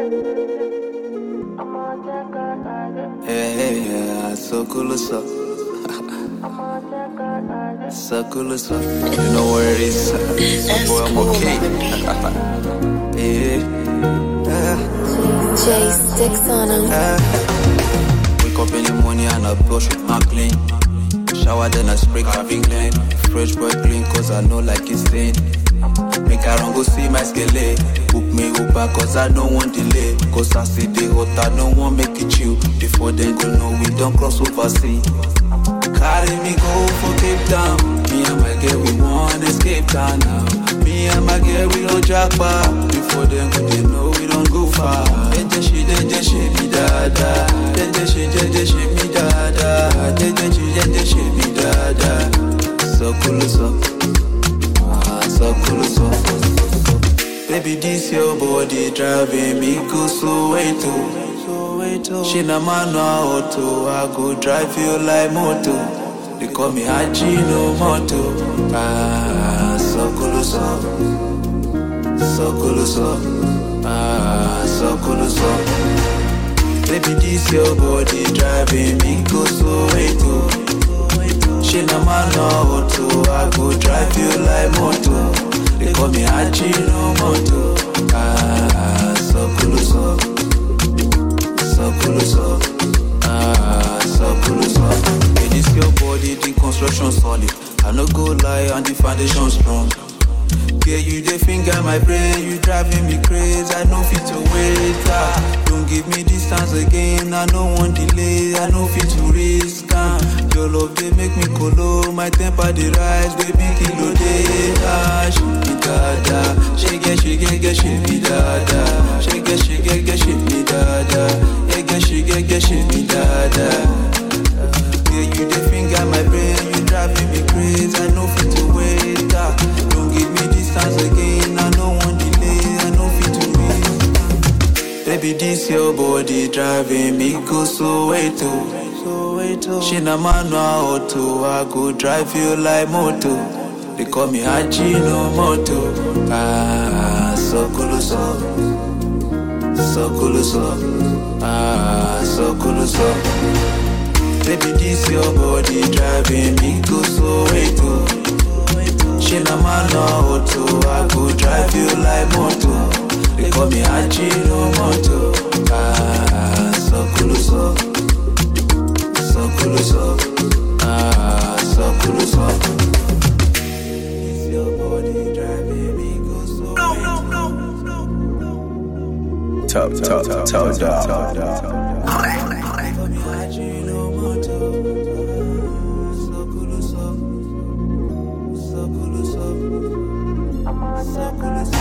Yeah, yeah, yeah, so cool as up. so cool as up. You know where it is. Boy, I'm okay. yeah. J sticks on him. Wake up in the morning and I brush with my clean. Shower then I spray Calvin Klein. Fresh boy clean cause I know like it's stain. Make I run go see my skele. Book me Uber cause I don't want delay. Cause I see the hot I don't want make it chill. Before then go know we don't cross over sea. Carry me go for Cape Town. Me and my girl we want escape town now. Me and my girl we don't jackpot. Before then go they know we don't go far. Jeje she jeje she me dada. Jeje she jeje she me dada. Jeje she jeje she me dada. So cool so. Ah, so cool so. Baby, this your body driving me go so way too. She na manual auto, I go drive you like moto. They call me Haji no moto. Ah, so cool so, so cool so, ah, so cool so. Baby, this your body driving me go so way too. She na manual auto, I go drive you like moto. They call me Haji no moto. Ah, so cool so, so cool so, ah, so cool so. Hey, this your body, the construction solid. I no go lie, and the foundation strong. Yeah, you the finger my brain, you driving me crazy. I know fit to wait. Ah, don't give me distance again. I no want delay. I know fit to risk. Ah, your love they make me colo. My temper they rise, baby kilo day. Ah, she me dada, she get she get get she me dada, she get she get get she me dada, yeah get she get get she me dada. Yeah, you the finger my brain, you driving me crazy. I know fit to wait. Ah, don't give me distance again. I no want delay. I know fit to wait. Baby, this your body driving me go so way too. She na manual auto, I go drive you like moto. They call me Haji no moto. Ah, so cool so, so cool so, ah, so cool so. Baby, this your body driving me go so way too. She na manual auto, I go drive you like moto. They call me Haji no moto. Ah, so cool so, so cool so, ah, so cool so. This your body driving me go so way too. Top, top, top, top, top. Call me Haji no moto. So cool so, so cool so, so cool so.